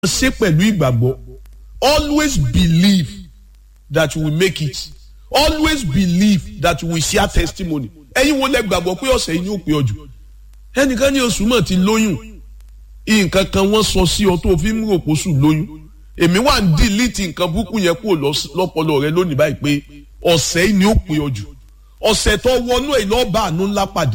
ṣe pẹ̀lú ìgbàgbọ́ always believe that you will make it always believe that you will share testimony ẹ̀yin wo lẹ gbàgbọ́ pé ọ̀sẹ̀ yìí ni ó pé ọjọ́ ẹnìkan ní oṣù mọ̀ ti lóyún nǹkan kan wọ́n sọ sí ọ tó fi ń rò pósù lóyún èmi wà ń dìlítì nǹkan búkú yẹn kúrò lọ́pọlọ rẹ lónìí báyìí pé ọ̀sẹ̀ yìí ni ó pé ọjọ́ ọ̀sẹ̀ tó wọnú ẹ̀ lọ́ọ́ bá àánú ńlá pàdé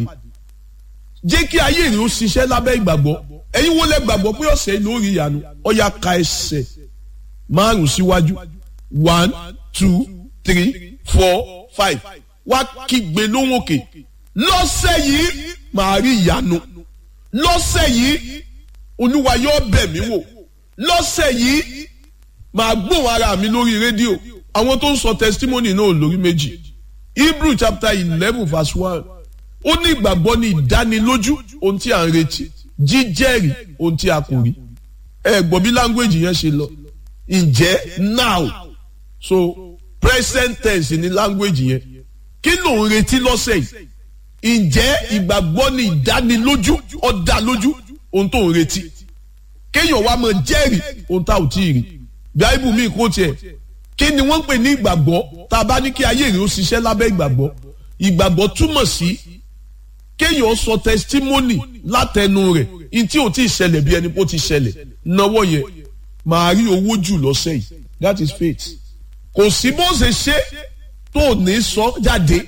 jẹ́ kí ayé rẹ̀ ó ṣiṣẹ́ lábẹ́ ìgbàgbọ́ ẹ̀yin wo lẹ gbàgbọ́ pé ọ̀sẹ̀ yìí lórí ìyanu ọ̀ya ka ẹsẹ̀ márùn síwájú one two three four five wá kígbe lóhùn òkè lọ́sẹ̀ yìí màá rí ìyanu lọ́sẹ̀ yìí olúwa yóò bẹ̀ mí wò lọ́sẹ̀ yìí màá gbóhùn ara mi lórí rédíò àwọn tó ń sọ testimony náà lórí méjì hebrew chapter eleven verse one ó ní ìgbàgbọ́ ní ìdánilójú ohun tí à ń retí jíjẹ́rìí ohun tí a kò rí ẹ gbọ́ bí language yẹn ṣe lọ ǹjẹ́ now so present tense ní language yẹn kí ló ń retí lọ́sẹ̀ yìí ǹjẹ́ ìgbàgbọ́ ní ìdánilójú ọ̀dà lójú ohun tó ń retí kéèyàn wá máa jẹ́rìí ohun tá ò tí ì rí bíáìbù mi kò tiẹ̀ kí ni wọ́n ń pè ní ìgbàgbọ́ tá a bá ní kí ayé rẹ̀ ó ṣiṣẹ́ lábẹ́ ìgbàgbọ́ ìgbàgbọ́ túmọ̀ sí kéèyàn sọ testimony látẹnu rẹ̀ ntí ò tí ì ṣẹlẹ̀ bí ẹni pé ó ti ṣẹlẹ̀ náwó yẹn màá rí owó jù lọ́sẹ̀ yìí that is faith kò sí bó ṣe ṣe tó ní sọ jáde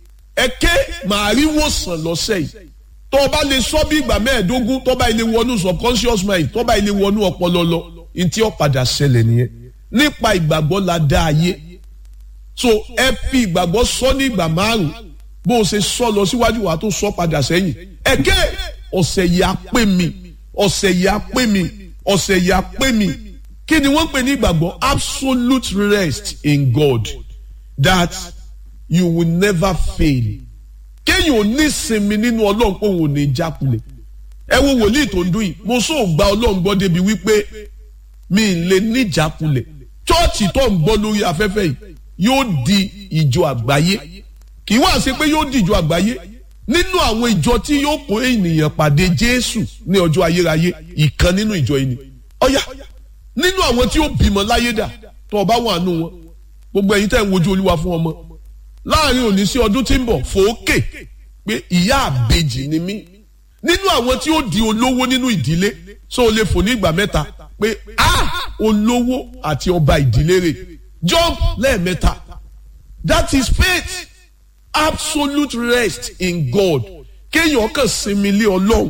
ẹ̀kẹ́ màá rí wòsàn lọ́sẹ̀ yìí tó o bá lè sọ bí ìgbà mẹ́ẹ̀ẹ́dógún tó bá ilé wọnú subconscious mind tó bá ilé wọnú ọpọlọ lọ ntí ó padà ṣẹlẹ̀ nìyẹn nípa ìgbàgbọ́ la dá ayé so ẹ fi ìgbàgbọ́ sọ ní ìgbà márùn bó o ṣe sọ lọ síwájú wa tó sọ padà sẹ́yìn ẹ̀kẹ́ ọ̀sẹ̀ yìí á pè mí ọ̀sẹ̀ yìí á pè mí ọ̀sẹ̀ yìí á pè mí kí ni wọ́n pè ní ìgbàgbọ́ absolute rest in God that you will never fail kéèyàn ò ní sinmi nínú ọlọ́run pé òun ò ní jákulẹ̀ ẹ wo wòlíì tó ń dún yìí mo sọ gba ọlọ́run gbọ́ débi wípé mi ì lè ní jákulẹ̀ chọ́ọ̀chì tó ń gbọ́ lórí afẹ́fẹ́ yìí yóò di ìjọ àgbáyé kì í wá sí pé yóò di ìjọ àgbáyé nínú àwọn ìjọ tí yóò kó ènìyàn pàdé Jésù ní ọjọ́ ayérayé ìkan nínú ìjọ yìí ni ọ̀yà nínú àwọn tí ó bímọ láyé dà tó ọba wà nù wọn gbogbo ẹ̀yin tẹ́ ń wojú olúwa fún ọmọ láàrin òní sí ọdún tí ń bọ̀ fòókè pé ìyá àbejì ni mí nínú àwọn tí ó di olówó nínú ìdílé so o lè fò ní ìgbà mẹ́ta pé a olówó àti ọba ìdílé rẹ̀ jump lẹ́ẹ̀mẹ́ta that is faith absolute rest in God kéèyàn kàn sinmi lé ọlọ́run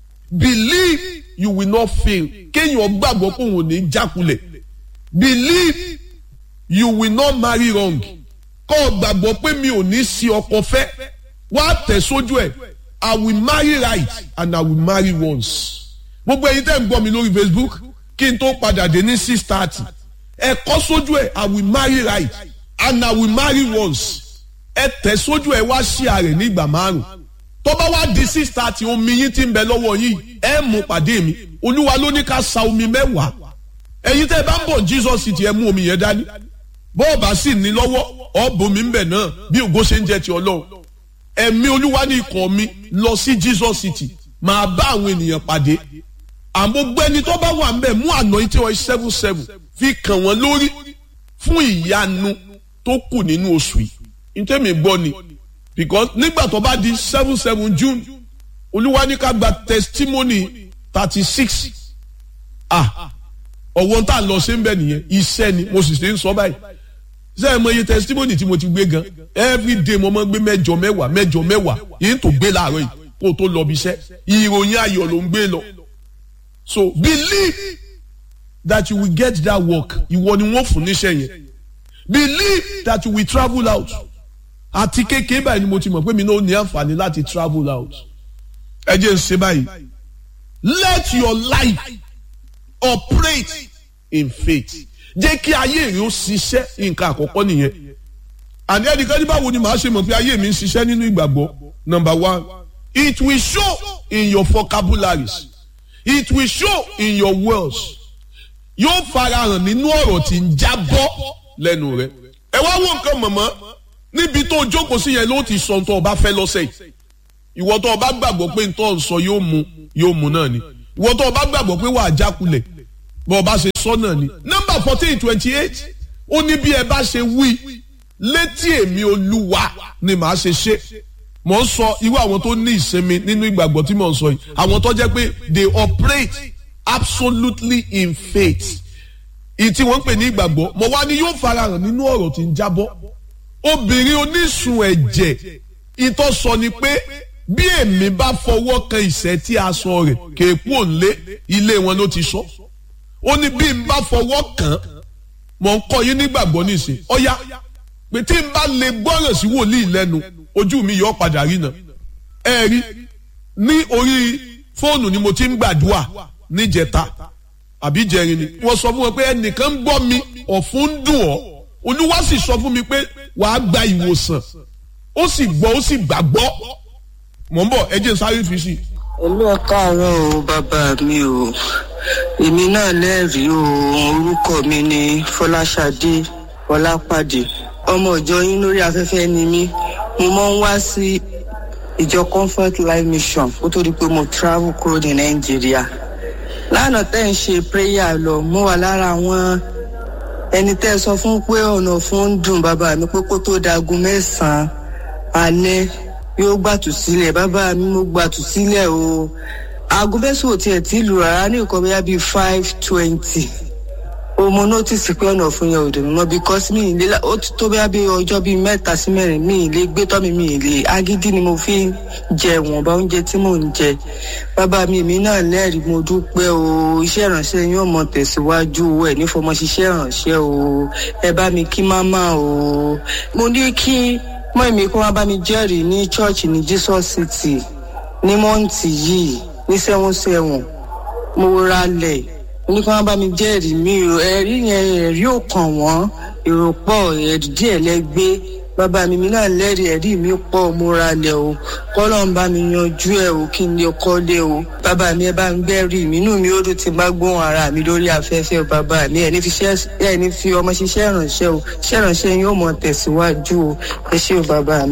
believe you will not fail kéèyàn gbàgbọ́ pé òun ò ní jákulẹ̀ believe you will not marry wrong kọ́ ọ gbàgbọ́ pé mi ò ní sí ọkọ fẹ́ wá tẹ̀ sójú ẹ̀ I will marry right and I will marry once gbogbo ẹ̀yin tẹ́ ń gbọ́ mi lórí Facebook kí n tó padà dé ní six thirty ẹ kọ́ sójú ẹ̀ I will marry right and I will marry once ẹ tẹ̀ sójú ẹ̀ wá sí ààrẹ ní ìgbà márùn tó bá wá di six thirty omi yín ti ń bẹ lọ́wọ́ yìí ẹ mú pàdé mi olúwa ló ní ká sa omi mẹ́wàá ẹ̀yin tẹ́ ẹ bá ń bọ̀ Jesus city ẹ mú omi yẹn dání bọ́ọ̀bà sì ní lọ́wọ́ ọ̀bùnmi ń bẹ̀ náà bí ògo ṣe ń jẹ́ ti ọlọ́run ẹ̀mí olúwa ní ikọ̀ mi lọ sí Jesus city máa bá àwọn ènìyàn pàdé àmọ́ ẹni tó bá wà ń bẹ̀ mú àná tí wọ́n seven seven fi kàn wọ́n lórí fún ìyanu tó kù nínú oṣù yìí ntẹ́mi gbọ́ ni because nígbà tó bá di seven seven June olúwa ní ká gba testimony thirty six ah ọ̀wọ́n tá a lọ sí ń bẹ̀ nìyẹn iṣẹ́ ni mo sì ṣe ń sọ báyìí ṣé ẹ mọ iye testimony tí mo ti gbé gan every day mo máa ń gbé mẹ́jọ mẹ́wàá mẹ́jọ mẹ́wàá yìí tó gbé láàárọ̀ yìí kó o tó lọ bí iṣẹ́ ìròyìn ayọ̀ ló ń gbé lọ so believe that you will get that work ìwọ ni wọ́n fún níṣẹ́ yẹn believe that you will travel out àti kékeré báyìí ni mo ti mọ̀ pé mi náà ní àǹfààní láti travel out ẹ jẹ́ ń ṣe báyìí let your life operate in faith jẹ́ kí ayé rẹ̀ ó ṣiṣẹ́ nǹkan àkọ́kọ́ nìyẹn àní ẹnìkan ní báwo ni màá ṣe mọ̀ pé ayé mi ń ṣiṣẹ́ nínú ìgbàgbọ́ number one it will show in your vocabularies it will show in your words yóò farahàn nínú ọ̀rọ̀ tí ń jábọ́ lẹ́nu rẹ̀ ẹ wá wo nǹkan mọ̀mọ́ níbi tó jókòó sí yẹn ló ti sọ tó o bá fẹ́ lọ́sẹ̀ yìí ìwọ tó o bá gbàgbọ́ pé ntọ́ ń sọ yóò mu yóò mu náà ni ìwọ tó o bá gbàgbọ́ pé wàá jákulẹ̀ bọ́ ọ bá ṣe sọ́nà ni nọ́mbà fourteen twenty eight ó ní bí ẹ bá ṣe wí létí èmi olúwa ni màá ṣe ṣe mò ń sọ irú àwọn tó ní ìsinmi nínú ìgbàgbọ́ tí mò ń sọ yìí àwọn tó jẹ́ pé they operate absolutely in faith ìtí wọ́n ń pè ní ìgbàgbọ́ mo wá ní yóò farahàn nínú ọ̀rọ̀ tí ń jábọ́ obìnrin onísun ẹ̀jẹ̀ ìtọ́ sọ ni pé bí èmi bá fọwọ́ kan ìṣẹ́ tí aṣọ rẹ̀ kéèkú òǹlé ilé wọn ló ti sọ ó ní bí n bá fọwọ́ kàn mọ̀ ń kọ́ yín nígbàgbọ́ nísìn ọ̀yá pé tí n bá lè gbọ́ràn sí wòlíì lẹ́nu ojú mi yọ padà rí náà ẹ rí ní orí fóònù ni mo ti ń gbàdúrà níjẹta àbí jẹrin ni wọ́n sọ fún wọn pé ẹnìkan ń gbọ́ mi ọ̀fun ń dùn ọ́ olúwa sì sọ fún mi pé wàá gba ìwòsàn ó sì gbọ́ ó sì gbàgbọ́ mọ̀ ń bọ̀ ẹ jẹ́ n sáré fi sí i. Olú ẹ káàárọ̀ o bàbá mi o èmi náà lẹ́rìí o orúkọ mi ni Fọláṣadé Ọlápàdé ọmọ ìjọ yín lórí afẹ́fẹ́ ni mí mo máa ń wá sí ìjọ Comfort Life Mission kó tó di pé mo travel kúrò ní Nàìjíríà lánàá tẹ́ ń ṣe prayer lọ mo wà lára àwọn ẹni tẹ́ sọ fún pé ọ̀nà fún ń dùn bàbá mi pé kó tó dagun mẹ́sàn-án alẹ́ yóò gbàtú sílẹ̀ bàbá mi mo gbàtú sílẹ̀ o aago mẹ́sàn-án ò tiẹ̀ tí lù rárá ní nǹkan bóyá bíi five twenty o mo notice pé ọ̀nà fún yẹn ò dùn mọ́ because mi ì lé ó ti tó bóyá bíi ọjọ́ bíi mẹ́ta sí mẹ́rin mi ì lè gbé tọ́ mi mi ì lè agídí ni mo fi ń jẹ wọ̀nba oúnjẹ tí mò ń jẹ bàbá mi èmi náà lẹ́rìí mo dúpẹ́ o iṣẹ́ ìrànṣẹ́ yóò mọ tẹ̀síwájú o ẹ̀ nífọmọ ṣiṣẹ́ ìrànṣẹ́ o ẹ bá mi kí máma o mo ní kí mọ èmi kó wá bá mi jẹ́rìí ní church ní Jesus City ní mọ́ǹtì yìí ní sẹ́wọ̀n sẹ́wọ̀n mo ra lẹ̀ ní kí wọ́n bá mi jẹ́rìí mi ò ẹ̀rí yẹn ẹ̀rí ò kàn wọ́n èrò pọ̀ ẹ̀rí díẹ̀ lẹ́gbẹ́ bàbá mi mi náà lẹ́rìí ẹ̀rí mi pọ̀ mo ra lẹ̀ o kọ́lọ̀ ń bá mi yanjú ẹ̀ o kí n lè kọ́lé o bàbá mi ẹ bá ń gbẹ́rì mi inú mi ó dùn tí n bá gbóhùn ara mi lórí afẹ́fẹ́ bàbá mi ẹ̀ ní fi ṣẹ́ ẹ̀ ní fi ọmọ ṣiṣẹ́ ìrànṣẹ́ o ṣẹ́ ìrànṣẹ́ yóò mọ tẹ̀síwájú o ẹ ṣé o bàbá mi.